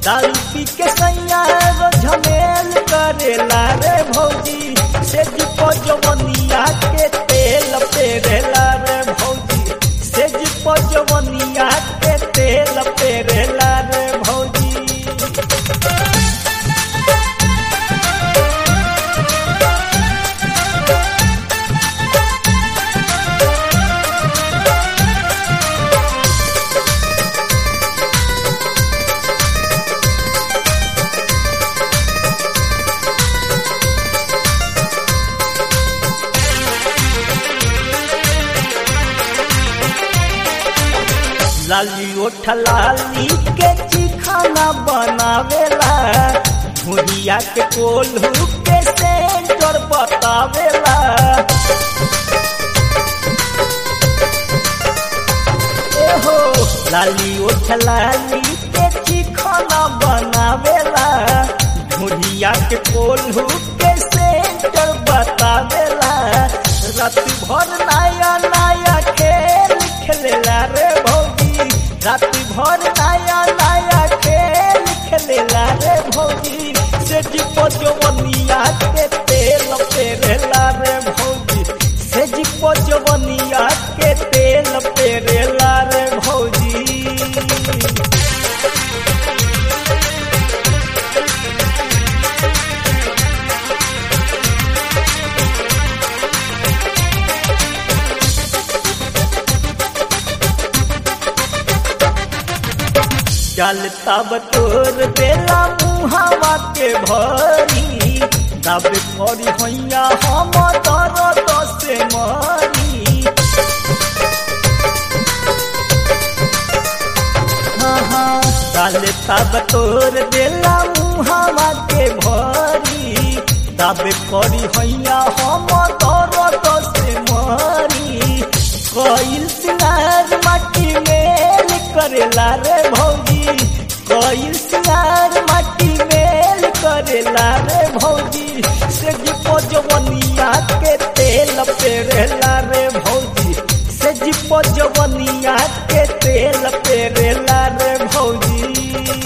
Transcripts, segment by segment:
दारू पी के सैया रो झमेल करेला रे भौजी से जिपो जवनिया के तेल पेरेला रे भौजी से जिपो जवनिया के तेल पेरेला रे भौजी लाली ओठ लाली के चिखाना बनावेला भुरिया के कोल्हू के सेंटर बतावेला एहो लाली ओठ लाली के चिखाना बनावेला भुरिया के कोल्हू के सेंटर बतावेला रात भर नया नया खेल खेलेला रे भौजी रात भर नया नया खेल खेलेला रे भौजी से जिपो जवनिया के तेल पेरेला रे भौजी से जिपो जवनिया के तेल पेरेला रे भौजी चल तब तोर बेला मुहावा के भरी दब करी हैया हम दर्द से मरी हाँ हाँ चल तब तोर बेला मुहावा के भरी दब करी हैया हम दर्द से मरी कोइल सिंगार माटी मेल करेला रे भौजी कोइल सिंगार माटी मेल करेला रे भौजी से जिपो जवनिया के तेल पेरेला रे भौजी से जिपो जवनिया के तेल पेरेला रे भौजी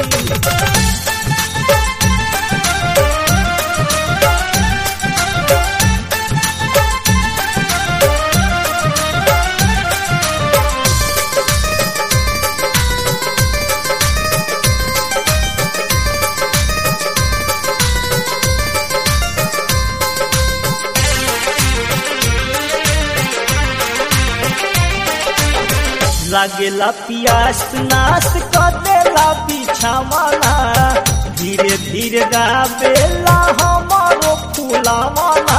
लागेला पियास नाश कर देला बिछावाला धीरे धीरे गावेला हमारो फूलावाला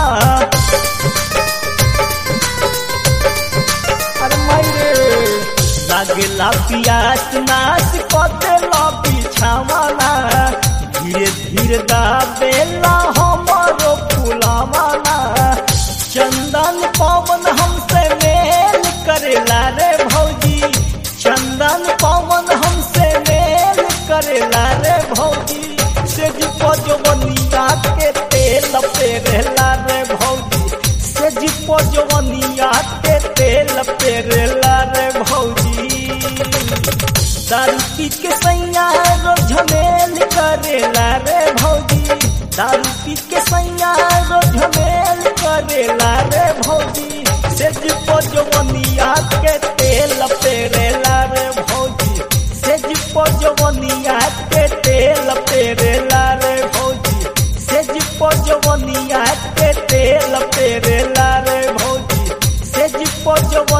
अरे मायरे लागेला पियास नाश कर देला बिछावाला धीरे धीरे गावेला हमारो फूलावाला चंदन पवन हमसे मेल करेला रे भौजी चंदन पवन हमसे मेल करेला रे भौजी से जिपो जवनिया के तेल पेरेला रे भौजी से जिपो जवनिया के तेल पेरेला रे भौजी दारू पी के सैया रो झमेल करेला रे भौजी दारू पी के सैया रो झमेल करेला रे भौजी से जिपो जवनिया के तेल पेरेला रे भौजी से जिपो जवनिया के तेल पेरेला रे भौजी से जिपो जवनिया के तेल पेरेला रे भौजी से जिपो जव